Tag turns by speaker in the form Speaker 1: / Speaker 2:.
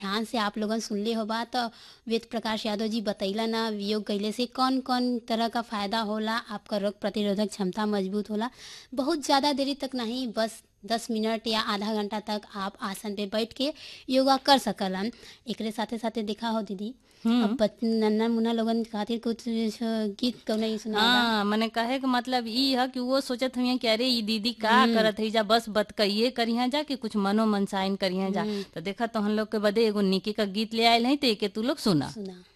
Speaker 1: ध्यान से आप लोगन सुनले होबा तो वेद प्रकाश यादव जी बतैला ना योग कइले से कौन कौन तरह का फायदा होला आपका रोग प्रतिरोधक क्षमता मजबूत होला बहुत ज़्यादा देरी तक नहीं बस दस मिनट या आधा घंटा तक आप आसन पे बैठ के योगा कर सकलन एकरे साथे साथे देखा हो दीदी अब बच- नन्ना मुन्ना लोगन खातिर कुछ गीत कौन सुना
Speaker 2: हाँ मने कहे के मतलब ई है कि वो सोचत हुई कि अरे ई दीदी का करत है जा बस बतकइये करिहा जा कि कुछ मनो मनसाइन करिहा जा तो देखा तो हम लोग के बदे एगो निकी का गीत ले आयल है तो एके तू लोग सुना
Speaker 1: सुना